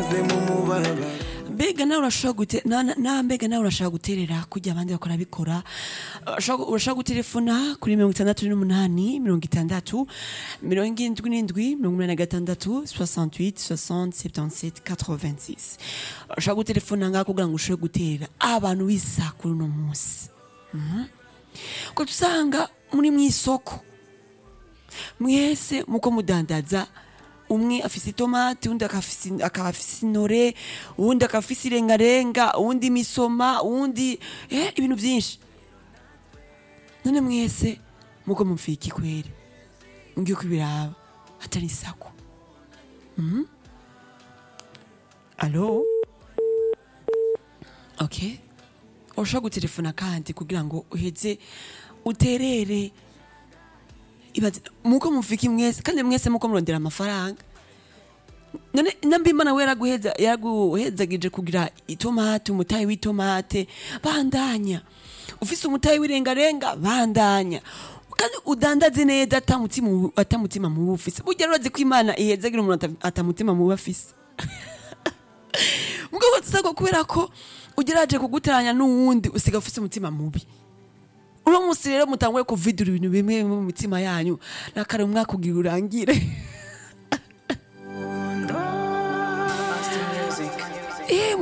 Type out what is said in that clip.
maze mu mubabaro mbega nawe urashobora gute na- na- na mbega nawe urashobora guterera kujya abandi bakora bikora Urashobora- urashobora gutelefona kuri mirongo itandatu n'umunani mirongo itandatu mirongo indwi n'indwi mirongo umunani na gatandatu 68 60 77 86 urashobora gutelefona ngaho kugira ngo ushobore gutera abantu bisa kuri uno munsi Mhm. ko usanga muri mu isoko mwese muko mudandaza umwe afise itomati uwundi akafise- akaba afise intore uwundi akafise irengarenga uwundi imisoma uwundi eh, ibintu vyinshi none mwese muko mupfiye iki kwere ngiye kubiraba atari isako Mhm. alo okay urashobora gutelefona kandi kugira ngo uheze uterere ibaze muko mufiki mwese kandi mwese muko murondera amafaranga none nambimana we yaraguheza yaraguhezagije kugira itomate umutayi w'itomate bandanya ufise umutayi w'irengarenga bandanya kandi udandaze neza atamutima atamutima mubi ufise burya rero ko imana ihezagira umuntu ata- atamutima mubi afise mugabo tusago kubera ko ugeraje kuguteranya n'uwundi usiga ufise umutima mubi uno munsi rero mutanguye kuvidura ibintu bimwe mu mitima yanyu nakare umwaka ugira urangire Master Music Eh,